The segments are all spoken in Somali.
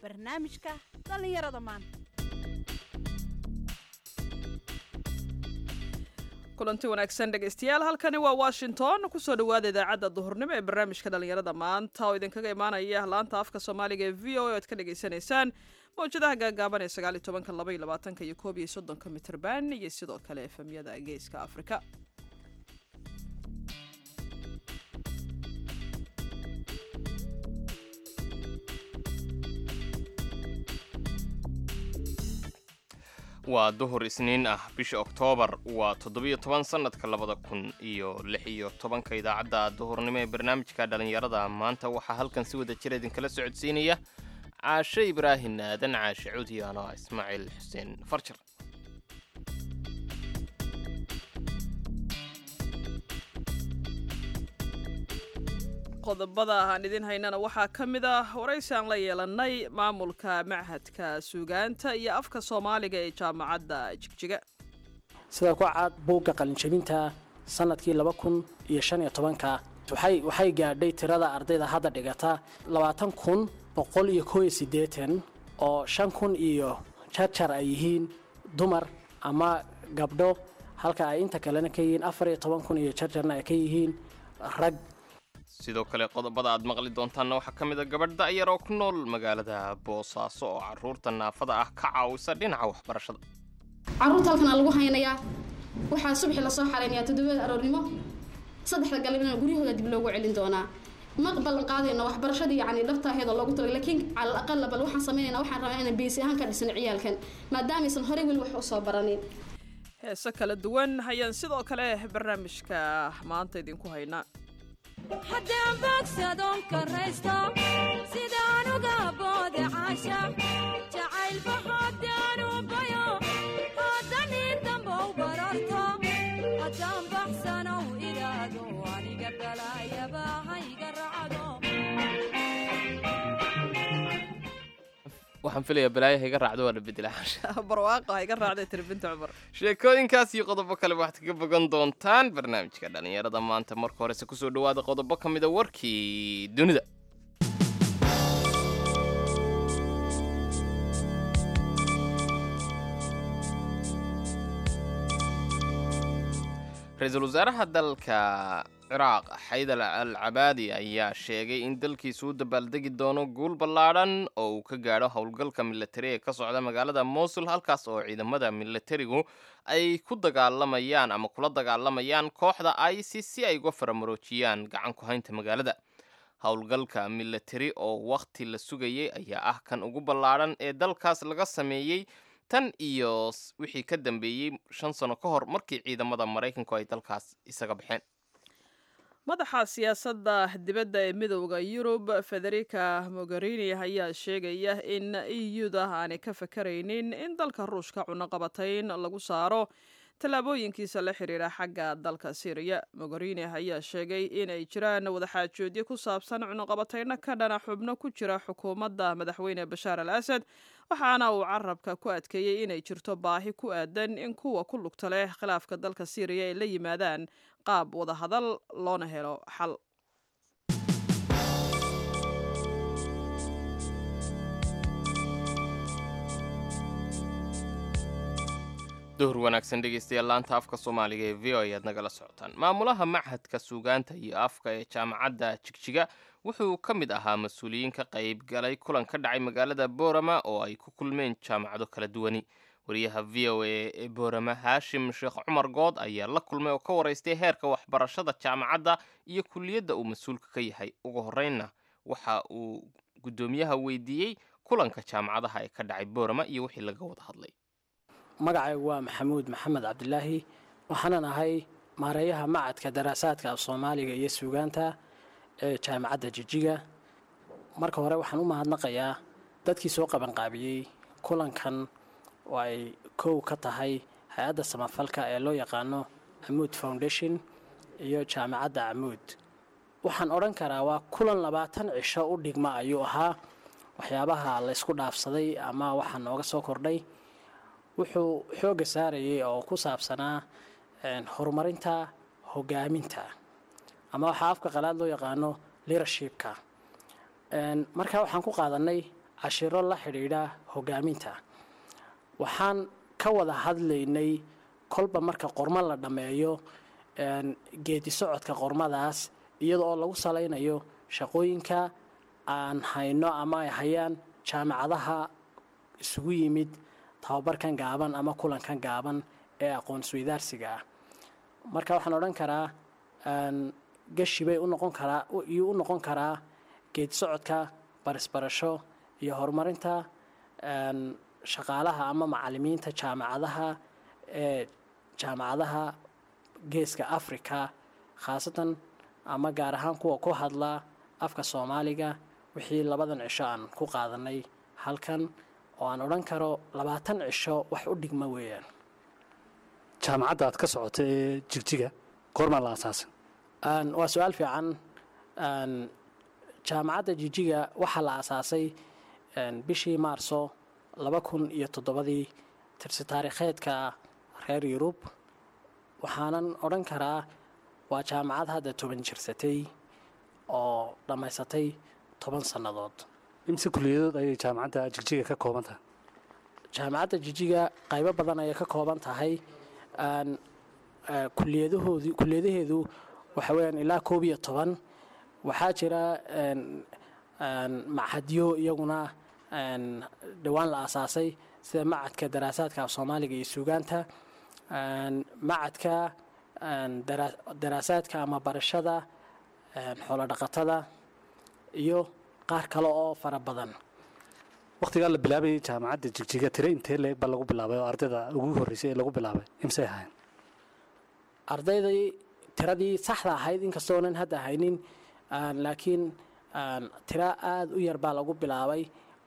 barnaamijka dhallinyarada maanta kulanti wanaagsan dhegaystayaal halkani waa washington kusoo dhawaada idaacadda duhurnimo ee barnaamijka dhallinyarada maanta oo idinkaga imaanaya laanta afka soomaaliga ee v o a oad ka dhagaysanaysaan mawjadaha gaagaaban ee sagaal iyo tobanka laba iyo labaatanka iyo koob iyo soddonka mitrban iyo sidoo kale efemyada geeska afrika waa duhur isniin ah bisha oktoobar waa toddobiyo toban sannadka labada kun iyo lix iyo tobanka idaacadda duhurnimo ee barnaamijka dhallinyarada maanta waxaa halkan si wada jir idinkala socodsiinaya caashe ibraahin aadan caashe cuudiyaano ismaaciil xuseen farjar qodobada aan idin haynana waxaa ka mid ah waraysi aan la yeelanay maamulka machadka suugaanta iyo afka soomaaliga ee jaamacadda jigjiga sida ku cad buugga qalinjabinta sanadkii laba kun iyo shan iyo tobanka waxay waxay gaadhay tirada ardayda hadda dhigata labaatan kun boqol iyo koo iyo siddeetan oo shan kun iyo jarjar ay yihiin dumar ama gabdho halka ay inta kalena ka yihiin afar iyo toban kun iyo jarjarna ay ka yihiin rag sidoo kale qodobada aad maqli doontaanna waxaa ka mid a gabadh da'yar oo ku nool magaalada boosaaso oo carruurta naafada ah ka caawisa dhinaca waxbarashada carruurta halkan lagu haynayaa waxaa subaxii lasoo xareynayaa toddobada aroornimo saddexda galabnina guryahooda dib loogu celin doonaa ma ballan qaadayno waxbarashadii yacni dhabta aheedoo loogu talagay laakiin cala aqala bal waxaan samaynayna waxaan rabaa inaan beesi ahaan ka dhisno ciyaalkan maadaamaysan horey weli wax u soo baranin heese kala duwan ayaan sidoo kale barnaamijka maanta idinku haynaa haddaan boogsadoon karaysto sidaan uga boode caasha jacaylba haddaan u bayo haddan in dambow bararto haddaan baxsanow idhaahdo aniga balaayaba hayga racdo waxaan filayaa balaayaha iga raacdo waa la bedela barwaaqa ha iga raacday tirbinta cumar sheekooyinkaas iyo qodobo kale waxaad kaga bogan doontaan barnaamijka dhallinyarada maanta marka horese kusoo dhawaada qodobo ka mida warkii dunida ra-iisul wasaaraha dalka ciraaq xaydal al cabaadi ayaa sheegay in dalkiisu u dabaaldegi doono guul ballaadhan oo uu ka gaadho howlgalka milatari ee ka socda magaalada mosul halkaas oo ciidamada milatarigu ay ku dagaalamayaan ama kula dagaalamayaan kooxda isis si ay uga faramaroojiyaan gacan ku haynta magaalada howlgalka milatari oo wakhti la sugayay ayaa ah kan ugu ballaadhan ee dalkaas laga sameeyey tan iyo wixii ka dambeeyey shan sano ka hor markii ciidamada maraykanku ay dalkaas isaga baxeen madaxa siyaasadda dibadda ee midowda yurub federica mogherini ayaa sheegaya in e u da aanay ka fakaraynin in dalka ruushka cunaqabatayn lagu saaro tallaabooyinkiisa la xiriira xagga dalka syriya mogherini ayaa sheegay inay jiraan wadaxaajoodyo ku saabsan cunaqabatayno ka dhana xubno ku jira xukuumadda madaxweyne bashaar al asad waxaana uu carabka ku adkeeyey inay jirto baahi ku aadan in kuwa ku lugta leh khilaafka dalka syriya ay la yimaadaan qaab wadahadal loona helo xal duhur wanaagsan dhegaystayaal laanta afka soomaaliga ee v o ayaad nagala socotaan maamulaha machadka suugaanta iyo afka ee jaamacadda jigjiga wuxuu ka mid ahaa mas-uuliyiin ka qayb galay kulan ka dhacay magaalada boorama oo ay ku kulmeen jaamacado kala duwani wariyaha v o a ee boorama haashim sheekh cumar good ayaa la kulmay oo ka waraystay heerka waxbarashada jaamacadda iyo kuliyadda uu mas-uulka ka yahay ugu horreynna waxa uu guddoomiyaha weydiiyey kulanka jaamacadaha ee ka dhacay boorama iyo wixii laga wada hadlay magacaygu waa maxamuud maxamed cabdilaahi waxaanan ahay maareeyaha macadka daraasaadka af soomaaliga iyo suugaanta ee jaamacadda jijiga marka hore waxaan u mahadnaqayaa dadkii soo qabanqaabiyey kulankan oo ay kow ka tahay hay-adda samafalka ee loo yaqaano camuud foundation iyo jaamacadda camuud waxaan odhan karaa waa kulan labaatan cisho u dhigma ayuu ahaa waxyaabaha laysku dhaafsaday ama waxaa nooga soo kordhay wuxuu xoogga saarayay oo ku saabsanaa horumarinta hogaaminta ama waxaa afka qalaad loo yaqaano leadershipka markaa waxaan ku qaadanay cashiro la xidhiidha hogaaminta waxaan ka wada hadlaynay kolba marka qormo la dhammeeyo geedi socodka qormadaas iyada oo lagu salaynayo shaqooyinka aan hayno ama ay hayaan jaamacadaha isugu yimid tababarkan gaaban ama kulankan gaaban ee aqoon-isweydaarsiga ah marka waxaan odhan karaa gashi bay u noqon karaa iyuu u noqon karaa geedi socodka barisbarasho iyo horumarinta shaqaalaha ama macalimiinta jaamacadaha ee jaamacadaha geeska africa khaasatan ama gaar ahaan kuwa ku hadla afka soomaaliga wixii labadan cisho aan ku qaadanay halkan oo aan odhan karo labaatan cisho wax u dhigma weeyaan jaamacadda aad ka socota ee jigjiga goormaa la asaasay waa su-aal fiican jaamacadda jijiga waxaa la asaasay bishii maarso laba kun iyo toddobadii tirsi taariikheedka reer yurub waxaanan odhan karaa waa jaamacad hadda toban jirsatay oo dhammaysatay toban sannadood imse kuliyadood ayay jaamacadda jigjiga ka kooban tahay jaamacadda jijiga qaybo badan ayay ka kooban tahay kuliyadahoodi kuliyadaheedu waxa weeyaan ilaa koob iyo toban waxaa jira machadyo iyaguna dhowaan la asaasay sida macadka daraasaadka af soomaaliga iyo suugaanta macadka daraasaadka ama barashada xoolo dhaqatada iyo qaar kale oo fara badan wakhtigaa la bilaabayay jaamacadda jigjiga tire intee leeg baa lagu bilaabay oo ardayda ugu horreysay ee lagu bilaabay imsay ahayn ardaydii tiradii saxda ahayd inkastoonan hadda haynin laakiin tiro aada u yar baa lagu bilaabay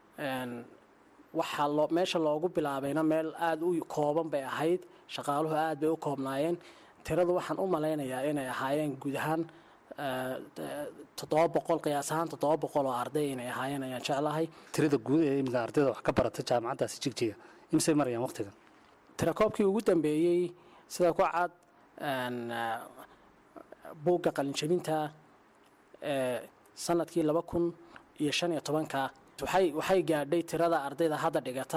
waxaa loo meesha loogu bilaabayna meel aada u kooban bay ahayd shaqaaluhu aada bay u koobnaayeen tiradu waxaan u malaynayaa inay ahaayeen guud ahaan toddoba boqol qiyaas ahaan toddoba boqol oo arday inay ahaayeen ayaan jeclahay tirada guud ee imika ardayda wax ka barata jaamacaddaasi jigjiga imsay marayaan wakhtigan tirakoobkii ugu dambeeyey sida ku cad buugga qalinjabinta ee sanadkii laba kun iyo shan iyo tobanka waxay waxay gaadhay tirada ardayda hadda dhigata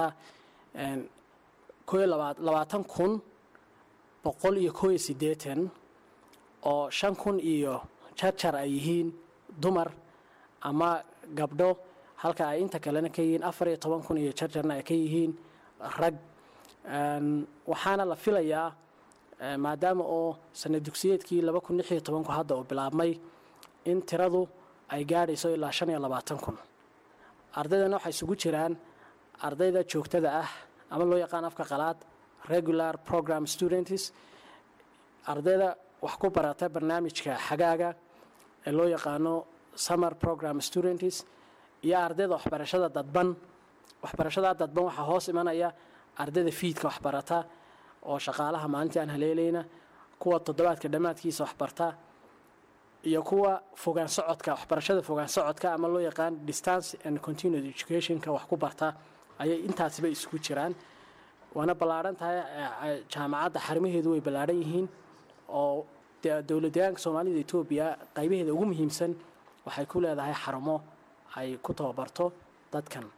koyo laba labaatan kun boqol iyo koo iyo siddeetan oo shan kun iyo jarjar ay yihiin dumar ama gabdho halka ay inta kalena ka yihiin afar iyo toban kun iyo jarjarna ay ka yihiin rag waxaana la filayaa maadaama oo sana dugsiyeedkii laba kun lix iyo tobanku hadda uu bilaabmay in tiradu ay gaadhayso ilaa shan iyo labaatan kun ardaydana waxay isugu jiraan ardayda joogtada ah ama loo yaqaan afka qalaad regular program students ardayda wax ku barata barnaamijka xagaaga ee loo yaqaano summer program students iyo ardayda waxbarashada dadban waxbarashada dadban waxaa hoos imanaya ardayda fiidka waxbarata oo shaqaalaha maalintii aan haleelayna kuwa toddobaadka dhammaadkiisa waxbarta iyo kuwa fogaan socodka waxbarashada fogaan socodka ama loo yaqaan distance and continued educationka wax ku barta ayay intaasiba isugu jiraan waana ballaadhan tahay jaamacadda xarimaheedu way ballaadhan yihiin oo dowlad deegaanka soomaalida etoobiya qaybaheeda ugu muhiimsan waxay ku leedahay xarumo ay ku tababarto dadkan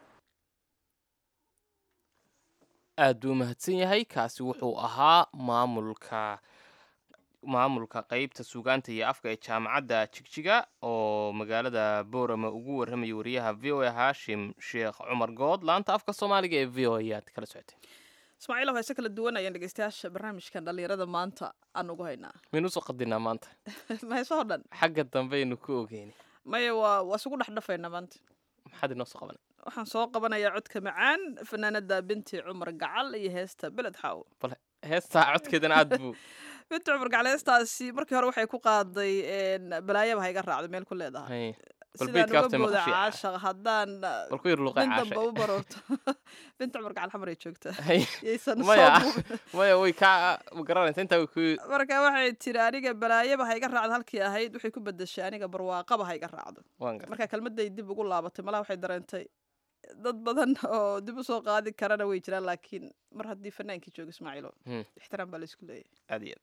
aad buu mahadsan yahay kaasi wuxuu ahaa maamulka maamulka qeybta suugaanta iyo afka ee jaamacadda jigjiga oo magaalada boorama ugu warramaya wariyaha v o a haashim sheekh cumar good laanta afka soomaaliga ee v o a ayaad kala socotay ismaaciil heese kala duwan ayaan dhegeystayaasha barnaamijkan dhallinyarada maanta aan ugu haynaa maynu soo qadinaa maanta mahaysaho dhan xagga dambeaynu ku ogeyni maya waa waa isugu dhex dhafaynaa maanta maxaad inoo soo qabanay waxaan soo qabanayaa codka macaan fanaanada binti cumar gacal iyo heesta beled xaawo bal heestaa codkeedana aad buu binti cumar gacal heestaasi markii hore waxay ku qaaday balaayaba ha iga raacdo meel ku leedahay Hay. bal sidaan beedka uga aftay booda maqashii caashaq haddaan bal ku yar luqay nin caashay damba u baroorto binti cumar gacal xamar ay joogtaa Hay. yaysan maya soo buubin. maya way kaa ma garanaysa intaa way ku marka waxay tiri aniga balaayaba ha iga raacdo halkii ahayd waxay ku bedeshay aniga barwaaqaba ha iga raacdo waan gar marka kelmadday dib ugu laabatay malaha waxay dareentay dad badan oo dib u soo qaadi karana way jiraan laakiin mar haddii fanaankii joogo ismaaciilo Hmm. ixtiraam baa la isku leeyahay aad iyo aad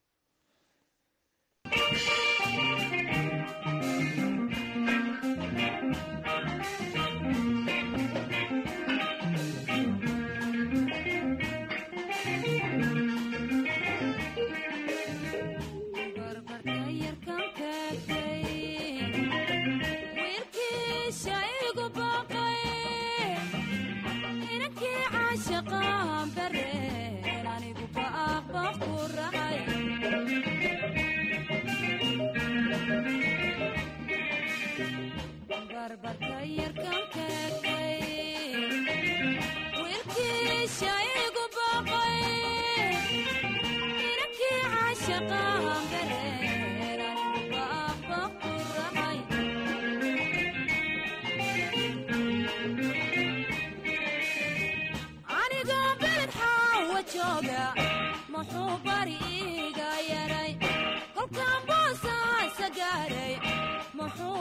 Thank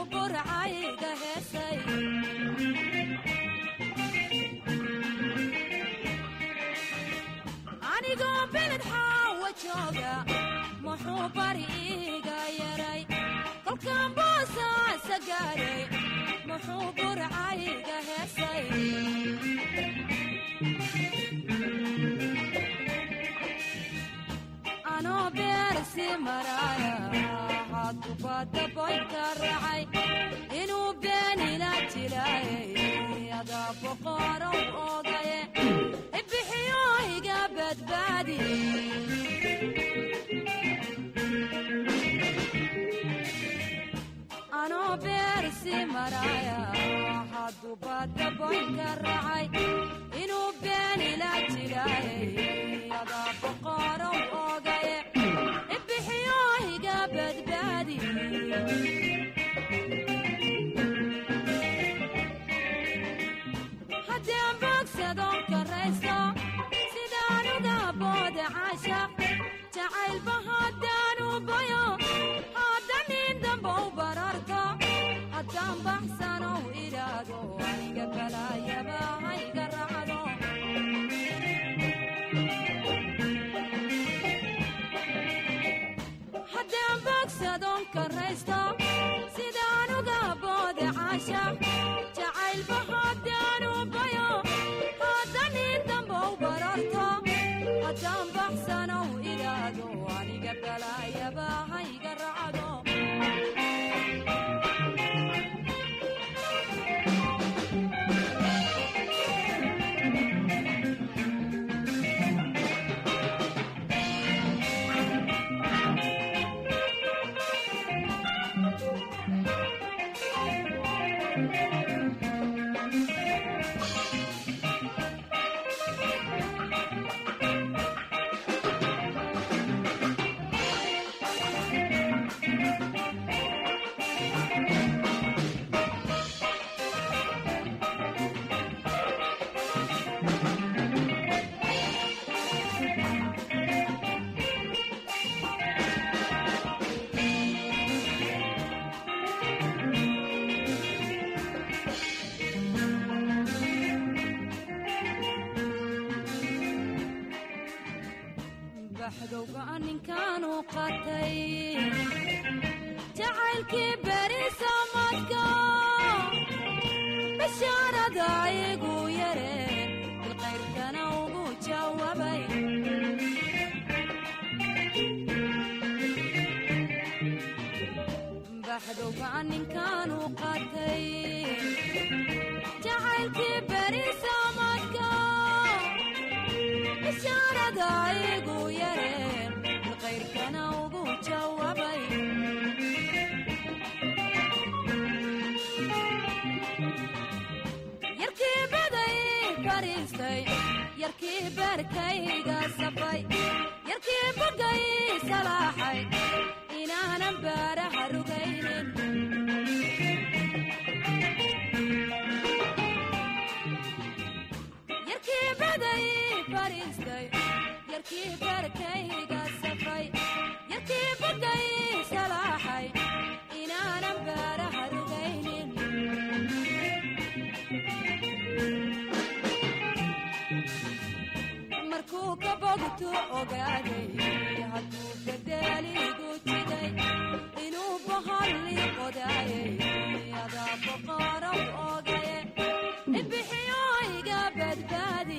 burcayga heesay anigoo beled xaawa jooga muxuu bari iiga yaray kolkaan boosaasa gaadhay muxuu burcayga heesay anoo beersi maraaya hadubadda boynka raacay inuu beenila jilaayay adaa boqorow oogaye ibixiyo iga badbaadi anoo beersi maraaya hadubadda boynka raacay inuu beenila jilaayay adaa boqorow oogaye ibixiyo iga badbaadi haddaan boogsadon karaysto sidaan uga booda caashaq jacaylba haddaanu bayo haddan nin dambow bararto haddaan baxsanow idhaado aniga balaayaba hayga raacdo haddaan boogsadon karaysto sidaan uga booda caashaq jacaylba haddaanu bayo haddan nin dambow bararto haddaan baxsanow idhaado aniga balaayaba hayga raacdo baxdowga ninkaanu qatay jacaylkii berisamadka bashaarada igu yareen bilqayrkana ugu jawaabay baxdowga ninkaanu qatay jacaylkii berisamadka bishaarada igu yareen bilqayrkana ugu jawaabay yarkii baday fariistay yarkii beerkayga safay yarkii bogay salaaxay inaanan baaraha rugaynin yarkii baday fariistay yarkii beerkayga safay yarkii bogay salaaxay inaanan baaraha rugaynin markuu ka bogtu ogaaday hadduu bedeligu jiday inuu bahalli qodaayay adaa boqorow ogaye ibixiyo iga badbaadi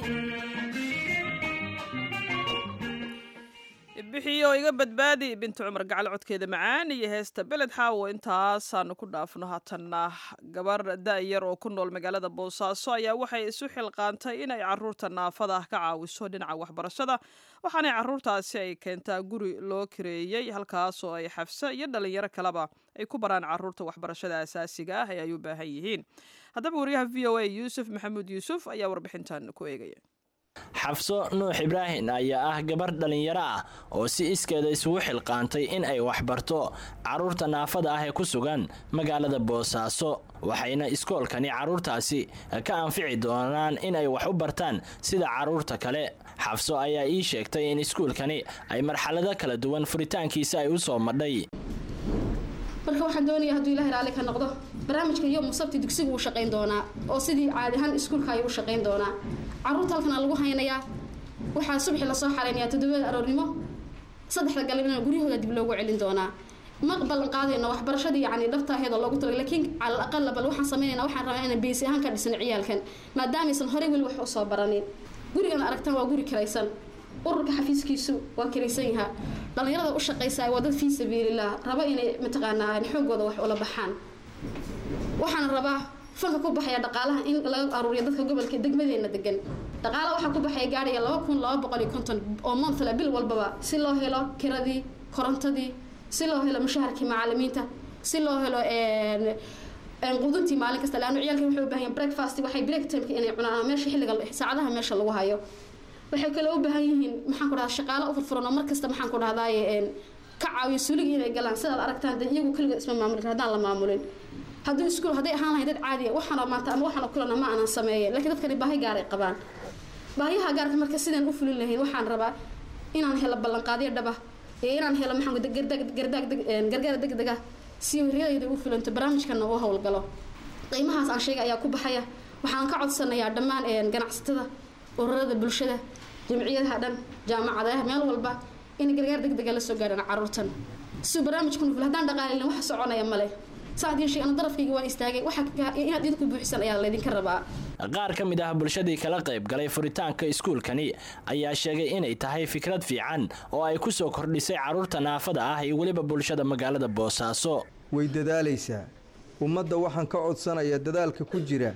bixiyo iga badbaadi binti cumar gacal codkeeda macaan iyo heesta beled xaawo intaasaanu ku dhaafno haatanna gabar da'yar oo ku nool magaalada boosaaso ayaa waxay isu xilqaantay inay caruurta naafada ka caawiso dhinaca waxbarashada waxaanay caruurtaasi ay keentaa guri loo kireeyey halkaas oo ay xafse iyo dhalinyaro kaleba ay ku baraan caruurta waxbarashada asaasiga ah ee ay u baahan yihiin haddaba wariyaha v o a yuusuf maxamuud yuusuf ayaa warbixintan ku eegaya xafso nuux ibraahin ayaa ah gabar dhallinyaro ah oo si iskeeda isugu xilqaantay in ay waxbarto carruurta naafada ah ee ku sugan magaalada boosaaso waxayna iskoolkani carruurtaasi ka anfici doonaan in ay wax u bartaan sida carruurta kale xafso ayaa ii sheegtay in iskuulkani ay marxalado kala duwan furitaankiisa ay u soo madhay marka waxaan doonaya hadduu ilaahay raalli ka noqdo barnaamijka yom sabti dugsigu uu shaqayn doonaa oo sidii caadi ahaan iskuulka ayuu u shaqayn doonaa caruurta halkana lagu haynayaa waxaa subaxii lasoo xareynayaa toddobada aroornimo saddexda galabnina guryahooda dib loogu celin doonaa ma ballan qaadayno waxbarashadii yacni dhabta aheedoo loogu talagay laakiin cala aqala bal waxaan sameynayna waxaan rabaa inaan beesi ahaan ka dhisno ciyaalkan maadaamaysan horey weli wax usoo baranin gurigan aragtan waa guri kiraysan ururka xafiiskiisu waa kiraysan yahaa dhallinyarada u shaqaysaa waa dad fii sabiililah raba inay mataqaanaa xoogooda wax ula baxaan waxaan rabaa fanka ku baxaya dhaqaalaha in laga aruuriyo dadka gobolka degmadeena degan dhaqaalaha waxaa ku baxaya gaadhaya laba kun laba boqol iyo konton oo monthla bil walbaba si loo helo kiradii korontadii si loo helo mushaharkii macalimiinta si loo helo quduntii maalin kasta laanu ciyaalka waxay u baahan breakfast waxay break timeka inay cunaan meesha xilliga saacadaha meesha lagu hayo waxay kale u baahan yihiin maxaan ku dhahdaa shaqaalo u furfuran oo mar kasta maxaan ku dhahdaaye ka caawiyo suuliga inay galaan sidaad aragtaan dee iyagu keligood isma maamuli kara haddaan la maamulin hadduu iskuul hadday ahaan lahayn dad caadiya waxaanoo maanta ama waxaanoo kulana ma aanan sameeye laakiin dadkani baahi gaar ay qabaan baahiyaha gaarka marka sidaan u fulin lahayn waxaan rabaa inaan helo ballanqaadyo dhaba iyo inaan helo maxaan gargaar degdega si riyadayda u fulanto barnaamijkana uu howlgalo qiimahaas aan sheegay ayaa ku baxaya waxaan ka codsanayaa dhammaan ganacsatada ururada bulshada jamciyadaha dhan jaamacadaha meel walba in gargaar degdega la soo gaadhaan caruurtan si barnaamijku nuful haddaan dhaqaalilin waxa soconaya male saad yeeshay ana darafkayga waan istaagay waxa inaad idinku buuxisan ayaa laydinka rabaa qaar ka mid ah bulshadii kala qayb galay furitaanka iskuulkani ayaa sheegay inay tahay fikrad fiican oo ay ku soo kordhisay carruurta naafada ah iyo weliba bulshada magaalada boosaaso way dadaalaysaa ummadda waxaan ka codsanayaa dadaalka ku jira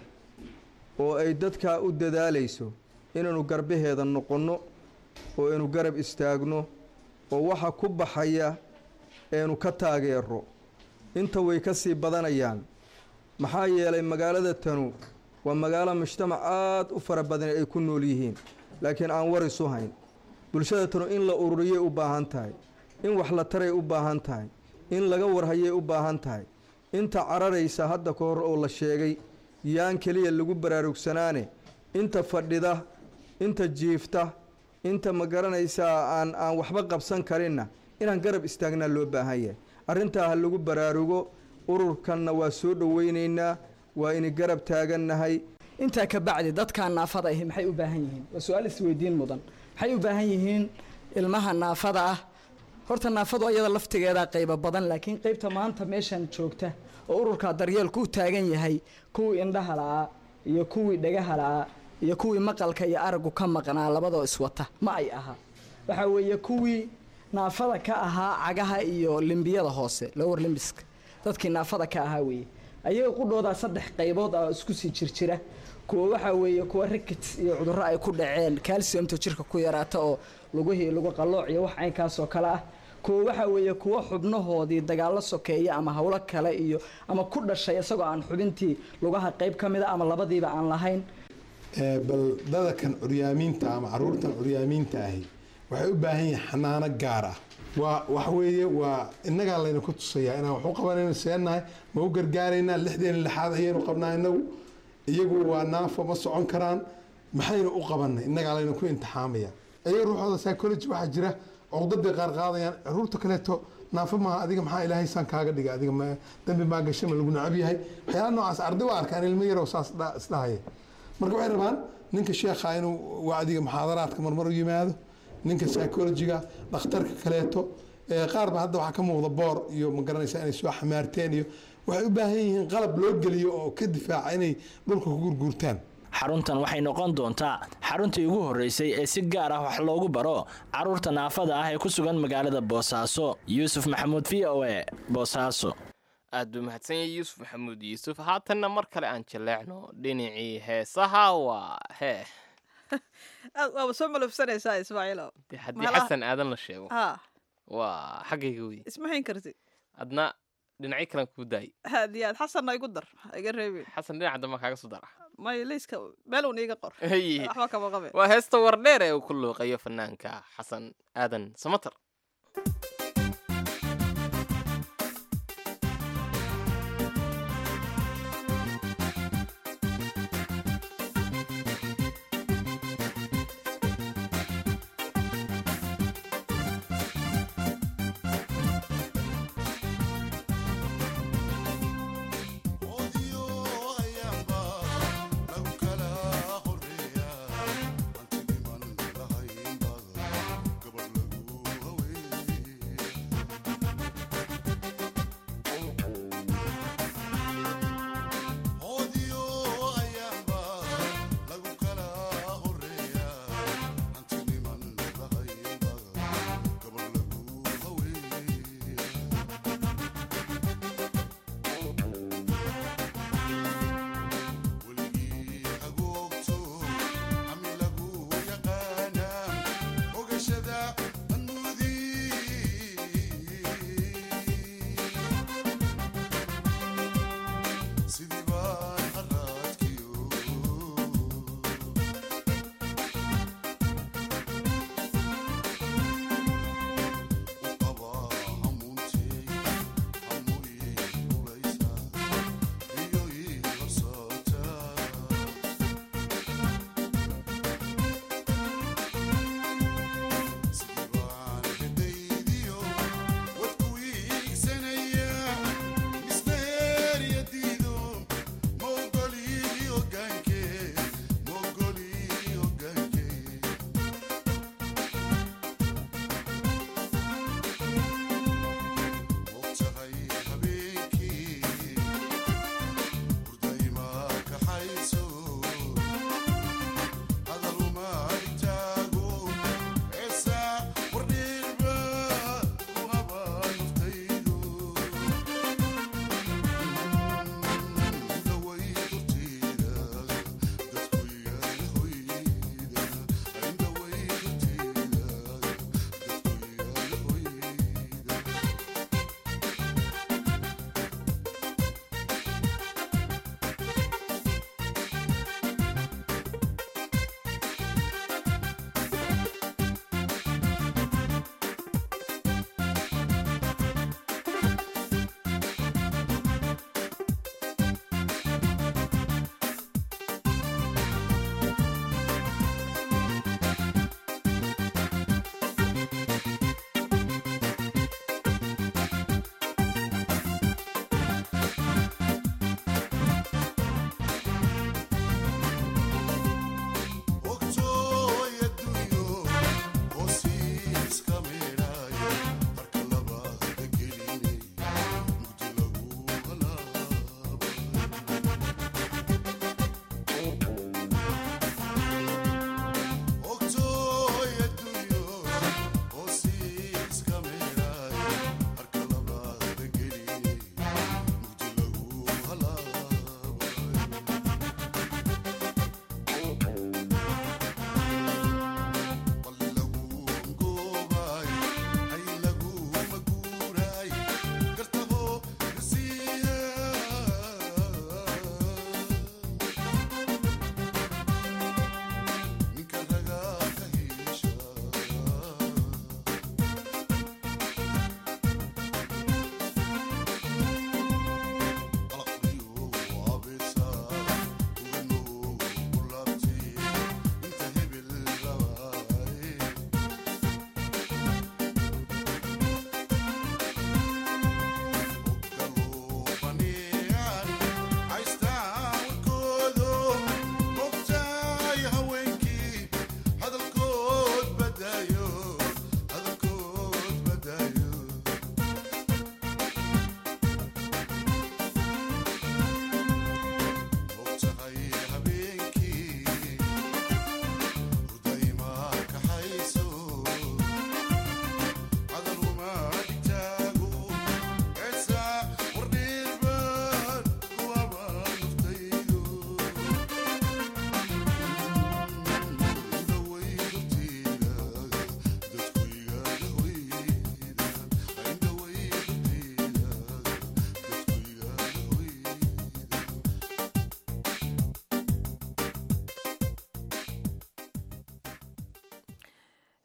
oo ay dadkaa u dadaalayso inaynu garbaheeda noqonno oo aynu garab istaagno oo waxa ku baxaya aynu ka taageero inta way ka sii badanayaan maxaa yeelay magaalada tanu waa magaalo mujtamac aad u fara badan ay ku nool yihiin laakiin aan war isu hayn bulshada tanu in la ururiyay u baahan tahay in wax la taray u baahan tahay in laga warhayay u baahan tahay inta cararaysa hadda ka hor oo la sheegay yaan keliya lagu baraarugsanaane inta fadhida inta jiifta inta ma garanaysaa aan aan waxba qabsan karinna inaan garab istaagnaa loo baahan yahay arrintaa ha lagu baraarugo ururkanna waa soo dhoweynaynaa waa ini garab taagannahay intaa ka bacdi dadkan naafada ahi maxay u baahan yihiin waa su-aal isweydiin mudan maxay u baahan yihiin ilmaha naafada ah horta naafadu ayada laftigeedaa qaybo badan laakiin qaybta maanta meeshan joogta oo ururka daryeelku u taagan yahay kuwii indhaha la'aa iyo kuwii dhagaha la'aa iyo kuwii maqalka iyo aragu ka maqnaa labadoo iswata ma ay aha waxaa weeye kuwii naafada ka ahaa cagaha iyo limbiyada hoose lower limbiska dadkii naafada ka ahaa weeye ayaga qudhoodaa saddex qaybood ah oo isku sii jirjira kuwa waxaa weeye kuwa rikits iyo cudurro ay ku dhaceen calciumta jirka ku yaraata oo lugihii lagu qallooc iyo wax caynkaasoo kale ah kuwa waxaa weeye kuwa xubnahoodii dagaallo sokeeya ama howlo kale iyo ama ku dhashay isagoo aan xubintii lugaha qayb ka mid a ama labadiiba aan lahayn bal dadakan curyaamiinta ama caruurtan curyaamiinta ahi waxay u baahan yihiin xanaano gaar ah waa waxa weeye waa innagaa layna ku tusayaa inaan wax u qabanayno seenahay ma u gargaaraynaa lixdeena lixaad ayaynu qabnaa inagu iyagu waa naafo ma socon karaan maxaynu u qabanay innagaa layna ku imtixaamaya iyaga ruuxooda psychology waxaa jira cuqdaday qaar qaadayaan caruurta kaleeto naafo maaha adiga maxaa ilaahay saan kaaga dhiga adiga ma dambi maa gashay ma lagu nacab yahay waxyaala noocaas arday waa arkaan ilmo yaroo saas isdhahaya marka waxay rabaan ninka sheekha inuu wacdiga muxaadaraadka marmar u yimaado ninka psychologiga dhakhtarka kaleeto qaar ba hadda waxaa ka muuqda boor iyo ma garanaysa inay soo xamaarteen iyo waxay u baahan yihiin qalab loo geliyo oo ka difaaca inay dhulka ku gurguurtaan xaruntan waxay noqon doontaa xaruntii ugu horreysay ee si gaar ah wax loogu baro carruurta naafada ah ee ku sugan magaalada boosaaso yuusuf maxamuud v o e boosaaso aad buu mahadsan yahay yuusuf maxamuud yuusuf haatanna mar kale aan jaleecno dhinacii heesaha waa hee aad waaba soo malufsanaysaa ismaaciilo de haddii Malaha- xasan aadan la sheego haa waa xaggayga wey isma hayn karti adna dhinacyo kalan kuu daayay aad iyo aad xasanna igu dar ha iga reebin xasan dhinaca dambe kaaga soo dara may liiska meelun iiga qor Hey. waxba kama qabe waa heesta wardheer ee uu ku luuqayo fanaanka xasan aadan samater Thank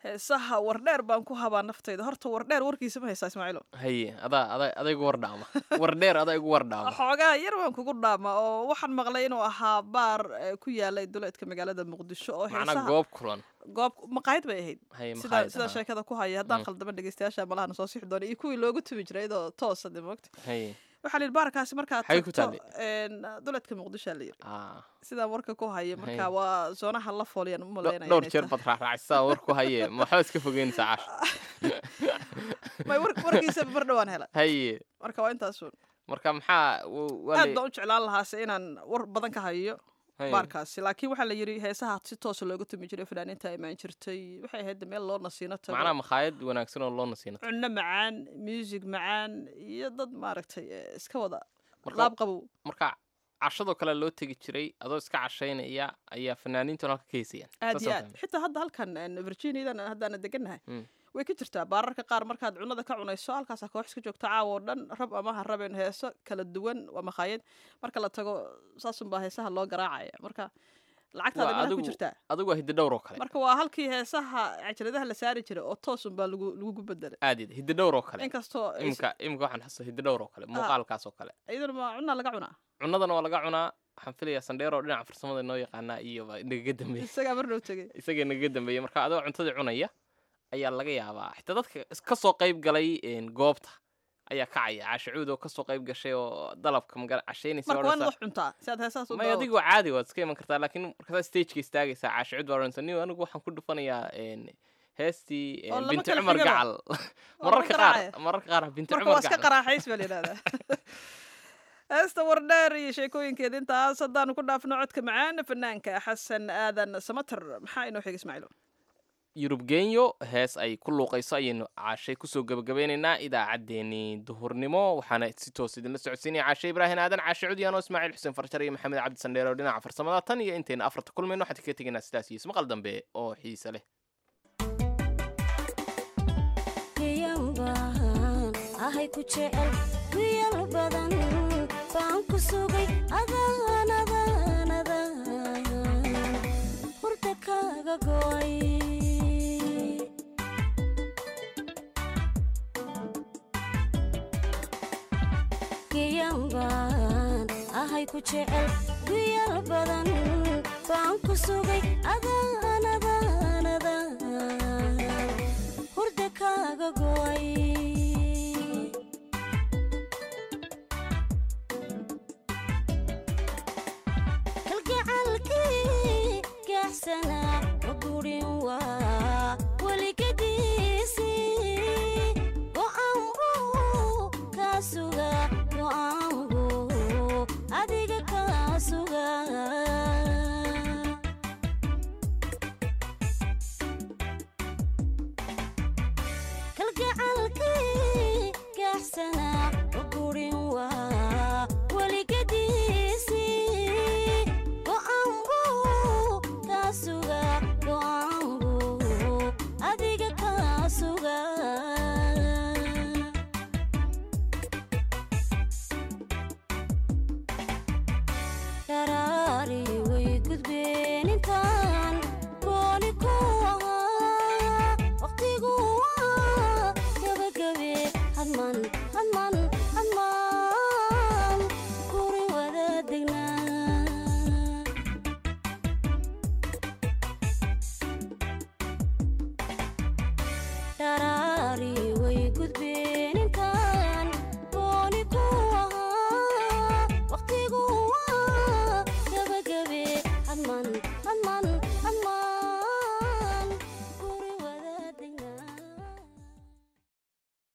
heesaha wardheer baan ku habaa naftayda horta wardheer warkiisa ma haysaa ismaaciilo haye adaa ada adaa igu wardhaama wardheer adaa igu wardhaama xoogaa yar baan kugu dhaama oo waxaan maqlay inuu ahaa baar eh, ku yaalay duleedka magaalada muqdisho oo macnaa heesaha goob kulan goob maqaayad bay ahayd haye sida maqaayad sida ahaa. sheekada ku haya haddaan Mm. khaldama dhegeystayaasha malahana soo sixi doona iyo kuwii loogu tumi jiray iyadoo toosa de moogta haye waxaa la yidhi baarkaasi markaad Xagee ku tagto taallay? een, duleedka muqdisho la yidhi Ah, sidaan warka ku haya marka Haye. waa zoonaha la fooliyaan u dho- malaynaya dhowr inay jeer tahay. baad raacraacisaa warku haye maxaa iska fogeynaysaa caash may war- warkiisaba mar dhowaan hela haye marka waa intaasun marka maxaa w- waa aad la- baan u jeclaan lahaase inaan war badan ka hayo haye. baarkaasi laakiin waxaa la yidhi heesaha si toosa looga tumi jiray fanaaniinta imaan jirtay waxay ahayd meel loo nasiino tago macnaha makhaayad wanaagsan oo loo nasiino cunno macaan music macaan iyo dad maaragtay eh, iska wada Marka- laab qabow marka cashadoo kale loo tegi jiray adoo iska cashaynaya ayaa fanaaniintuna halka ka heysayaan aad Saas iyo oo aad kale. xitaa hadda halkan en, virginiadan haddaana degannahay Mm. way ka jirtaa baararka qaar markaad cunnada ka cunayso halkaasaa koox iska joogta caawa oo dhan rab ama ha rabeen heeso kala duwan waa makhaayad marka la tago saasunbaa heesaha loo garaacaya marka lacagtaada Waa meelaha ku adigu- jirtaa adigu waa hididhowr oo kale marka waa halkii heesaha cajaladaha la saari jiray oo toosunbaa lagu lagugu bedelay aad iyo aad, hididhowr oo kale inkastoo ay- imika imika waxaan xasuusta hididhowr oo kale muuqaalkaas oo kale iyaduna ma cunaa laga cunaa cunnadana waa laga cunaa waxaan filayaa sandheero dhinaca farsamada noo yaqaanaa iyo baa nagaga dambeeyey isagaa mar dhow tegay isagee nagaga dambeeyey marka adoo cuntadii cunaya ayaa laga yaabaa xitaa dadka ka soo qayb galay een, goobta ayaa kacaya caashacuud oo kasoo qayb gashay oo dalabka maga cashaynaysa marka waa inaad odhanaysa, wax cuntaa si aad heesahaas u may daawato. adigu caadi waad iska iman kartaa laakiin markaasaa stageka istaagaysaa caashacuud baa odhanaysa niw anigu waxaan ku dhufanayaa een, heestii een, Oo lama binti kala cumar xigaba. gacal Oo mararka lama qaar garaacaya. mararka qaar binti marka cumar waa iska gacal qaraaxays baa la yidhahdaa heesta wardheer iyo sheekooyinkeeda intaas haddaanu ku dhaafno codka macaan fanaanka xasan aadan samater maxaa inoo xiga ismaaciilo yurub genyo hees ay ku luuqayso ayaynu caashay kusoo gebagabeynaynaa idaacaddeenii duhurnimo waxaana si toos idinla socodsiinaya caashe ibraahim aadan caashe cudyaano ismaaciil xuseen farjar iyo maxamed cabdi sandheer oo dhinaca farsamada tan iyo intayna afarta kulmayno waxaan kaga tegaynaa sidaas iyo ismaqal dambe oo xiise leh baan ahay ku jecel wiyal badan baan ku sugay adaan adaan adaan hurda kaaga go'ay geyan baan ahay ku jecel wiyal badan baan ku sugay adaan adaan adaan hurda kaaga go'ay